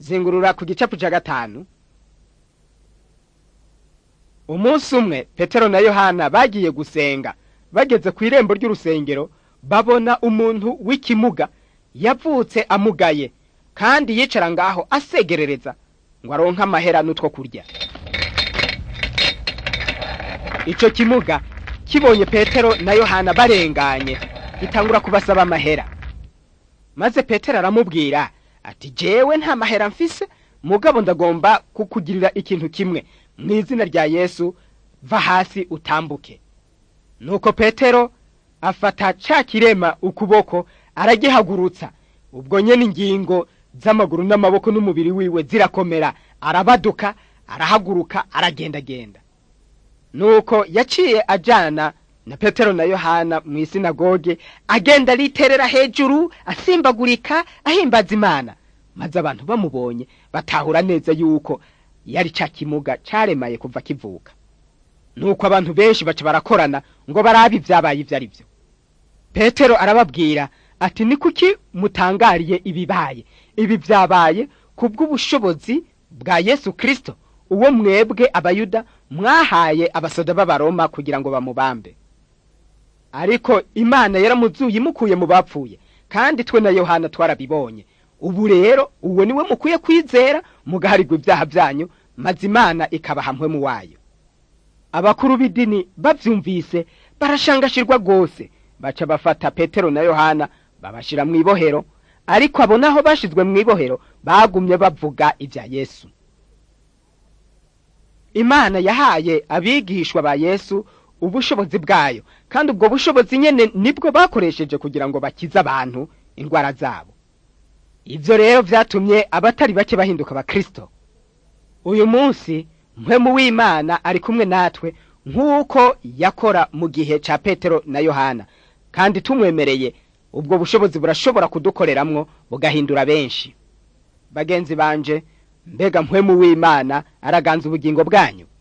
zingurura ku gicapu ca gatanu umunsi umwe petero na yohana bagiye gusenga bageze ku irembo ry'urusengero babona umuntu w'ikimuga yavutse amugaye kandi yicara ngaho asegerereza ngo aronke amahera n'utwo kurya ico kimuga kibonye petero na yohana barenganye gitangura kubasaba amahera maze petero aramubwira ati jewe nta mahera mfise mugabo ndagomba kukugirira ikintu kimwe mu izina rya yesu va hasi utambuke nuko petero afata ca kirema ukuboko aragihagurutsa ubwo nyene ingingo z'amaguru n'amaboko n'umubiri wiwe zirakomera arabaduka arahaguruka aragendagenda nuko yaciye ajana na petero na yohana mu isinagoge agenda ariterera hejuru asimbagurika ahimbaza imana maze abantu bamubonye batahura neza yuko yari ca kimuga caremaye kuva kivuka nuko abantu benshi baca barakorana ngo barabe ivyabaye ivyo ari vyo petero arababwira ati ni kuki mutangariye ibibaye ibi vyabaye kubw'ubushobozi bwa yesu kristo uwo mwebwe abayuda mwahaye abasoda b'abaroma kugira ngo bamubambe ariko imana yaramuzuye imukuye mu bapfuye kandi twe na yohana twarabibonye ubu rero uwo niwe mukwiye kwizera mugaharirwa ibyaha byanyu maze imana ikabaha mpwemu wayo abakuru b'idini bavyumvise barashangashirwa rwose baca bafata petero na yohana babashira mu ibohero ariko abo naho bashizwe mu ibohero bagumye bavuga ibya yesu imana yahaye abigishwa ba yesu ubushobozi bwayo kandi ubwo bushobozi nyene nibwo bakoresheje kugira ngo bakize abantu indwara zabo ivyo rero vyatumye abatari bake bahinduka abakristo uyu munsi mpwemu w'imana ari kumwe natwe nk'uko yakora mu gihe ca petero na yohana kandi tumwemereye ubwo bushobozi burashobora kudukoreramwo bugahindura benshi bagenzi banje mbega mpwemu w'imana araganza ubugingo bwanyu